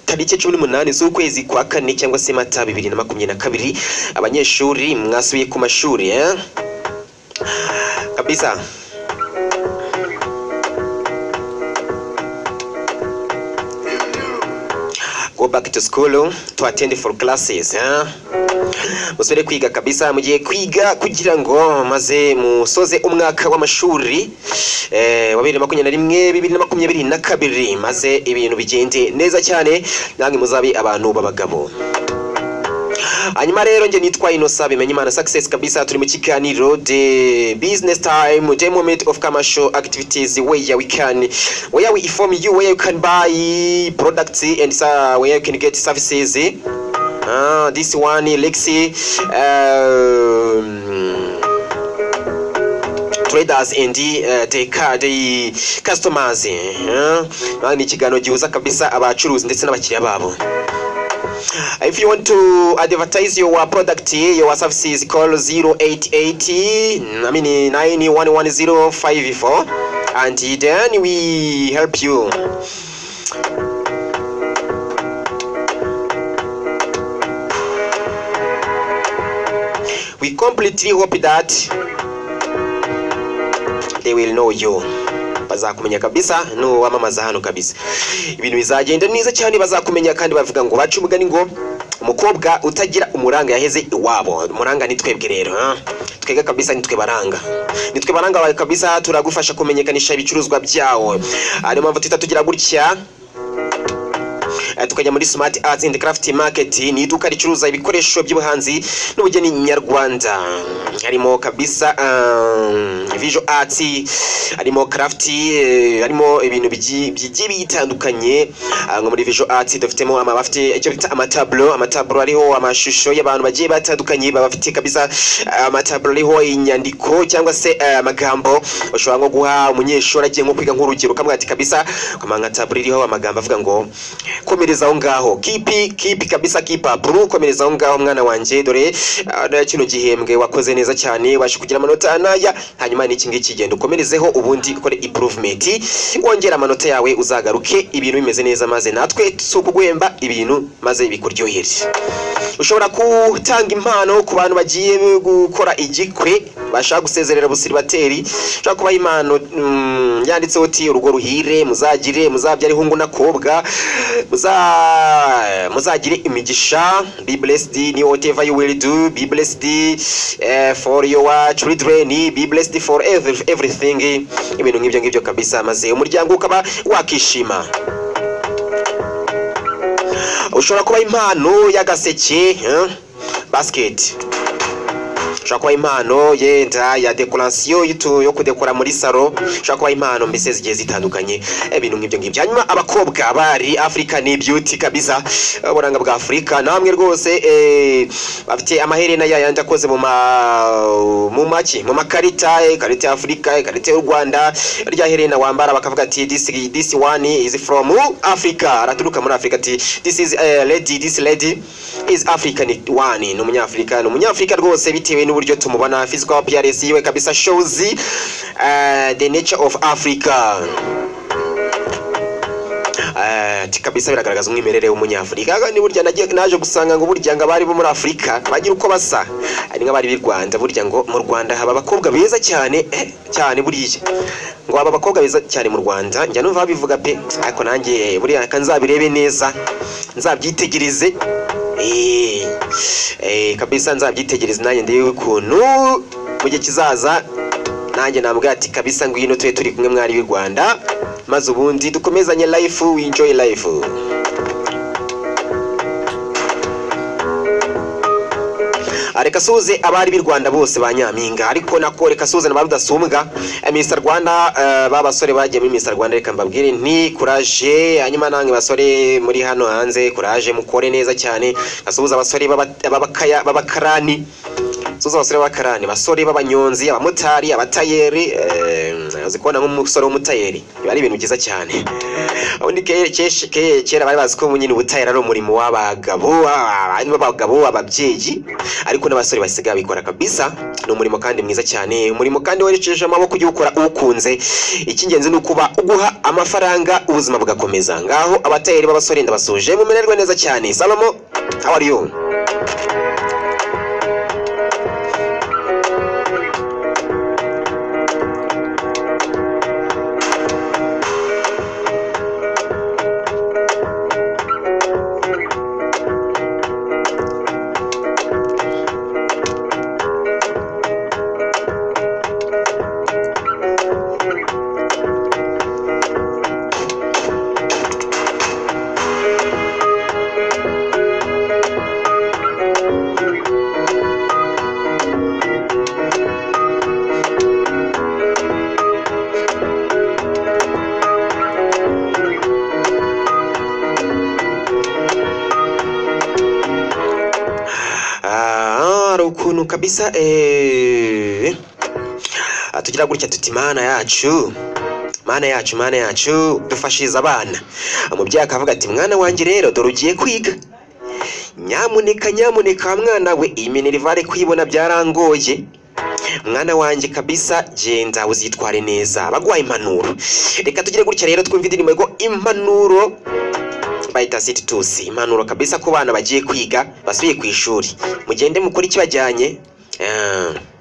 tariki cumi n'umunani z'ukwezi kwa kane cyangwa se mata bibiri na makumyabiri na kabiri abanyeshuri mwasubiye ku mashuri eh? kabisa go back to school to attend for classes eh? musubire kwiga kabisa mugiye kwiga kugira ngo maze musoze umwaka w'amashuri eh, wa bibiri na makumyabiri na rimwe bibiri na makumyabiri na kabiri maze ibintu bigende neza cyane namwe muzabe abantu b'abagabo hanyuma rero njye nitwa inosa bimenya imana success kabisa turi mu kiganiro the business time the moment of commercial activities where we can where we inform you where you can buy products and uh, where you can get services Ah, this one lexi um, traders and uh, the, ca- the customers uh, ni ikiganiro gihuza kabisa abacuruzi ndetse n'abakiriya babo If you want to advertise your product, your services, call 0880 I mean 911054 and then we help you. We completely hope that they will know you. bazakumenya kabisa n'uwamamaza hano kabisa ibintu bizagenda neza cyane bazakumenya kandi bavuga ngo baca umugani ngo umukobwa utagira umuranga yaheze iwabo umuranga ni twebwe rero ah. twebwe kabisa ni twe baranga ni twe baranga bawe kabisa turagufasha kumenyekanisha ibicuruzwa byawo ariyo mpamvu tuhita tugira gutya Eh, tukajya muri smart arts and craft market ni iduka ricuruza ibikoresho by'ubuhanzi n'ubugeni nyarwanda harimo kabisa um, visual arts harimo craft eh, harimo ibintu bigi- bigiye bitandukanye Ah, nko muri visual arts dufitemo ama bafite icyo bita amatablo amatablo ariho amashusho y'abantu bagiye batandukanye baba bafite kabisa ah, amatablo ariho inyandiko cyangwa se eh, amagambo ushobora nko guha umunyeshuri agiye nko kwiga nk'urugero ukamwira ati kabisa kama nka tablo iriho amagambo avuga ngo komereza aho ngaho kipi kipi kabisa kipapuro komereza aho ngaho mwana wanjye dore ah, kino gihembwe wakoze neza cyane ubasha kugira amanota n'aya hanyuma n'iki ngiki genda ukomerezeho ubundi ukore improvement wongera amanota yawe uzagaruke ibintu bimeze neza maze natwe si ukuguhemba ibintu maze bikuryohere ushobora gutanga impano ku bantu bagiye gukora igikwe bashaka gusezerera abusiribateri ushobora kubaha impano mm, yanditseho uti urugo ruhire muzagire muzabyare hungu n'akobwa muza- muzagire imigisha be blessed ni whatever you will do be blessed eh, for your children be blessed for every- everything ibintu nk'ibyo ngibyo kabisa maze umuryango ukaba wakishima ushobora kuba impano y'agaseke eh, basket ushobora kuba impano yenda ya dekorasiyo y'itu- yo kudekora muri salo ushobora kuba impano mbese zigiye zitandukanye eh, ibintu nk'ibyo ngibyo hanyuma abakobwa bari africa ni beauty kabisa eh, uburanga bwa afurika namwe rwose eh, bafite amaherena ya yandi akoze mu ma mu maki mu makarita eh, ikarita ya afurika ikarita y'u rwanda rya herena wambara bakavuga ati this, this one is from africa araturuka muri africa ati this is eh, lady this lady is african one ni umunyafurika ni umunyafurika rwose bitewe n'uburyo tumubona physical appearance yiwe kabisa shows eh, the nature of africa Eh, ati kabisa biragaragaza umwimerere w'umunyafurika Aga ni burya nagiye- naje gusanga ngo burya ngo abari bo muri afurika bagira uko basa ari nk'abari b'i rwanda burya ngo mu rwanda haba abakobwa beza cyane eh, cyane buriya ngo haba abakobwa beza cyane mu rwanda njya numva babivuga pe ariko nanjye buriya ka nzabirebe neza nzabyitegereze Eh, eh, kabisa nzabyitegereze nanjye ndebe ukuntu mu gihe kizaza nanjye nambwira ati kabisa ngwino tube turi kumwe mwari b'i rwanda maze ubundi dukomezanye life we enjoy life Ah, reka suze abari b'i rwanda bose ba nyampinga ariko nako reka suze na ba rudasumbwa Eh, mr rwanda eh, ba basore bagiye muri mr rwanda reka mbabwire nti kuraje hanyuma namwe basore muri hano hanze kuraje mukore neza cyane gasuhuza abasore b'aba- b'abakaya- b'abakarani suza abasore b'abakarani basore b'abanyonzi abamotari abatayeri eh, uzi kubona nk'umusore w'umutayeri biba ari ibintu byiza cyane ubundi ke- kesh- ke- kera bari bazi ko nyine ubutayeri ari umurimo w'abagabo ah, b'abagabo ababyeyi ariko n'abasore basigaye bikora kabisa ni umurimo kandi mwiza cyane umurimo kandi werekeje amaboko ujya ukora uwukunze icy'ingenzi ni ukuba uguha amafaranga ubuzima bugakomeza ngaho abatayeri b'abasore ndabasuje mumererwe neza cyane salomo how are you Ah, hari ukuntu kabisa eh, ah, tugira gutya tuti mana yacu mana yacu mana yacu dufashiriza abana umubyeyi akavuga ati mwana wanjye rero dore ugiye kwiga nyamuneka nyamuneka wa mwana we iyi minerivare kuyibona byarangoye mwana wanjye kabisa genda uzitware neza baguha impanuro reka tugire gutya rero twumve indirimbo ngo impanuro bayita siti tusi impanuro kabisa ku bana bagiye kwiga basubiye ku ishuri mugende mukore ikibajyanye Ah.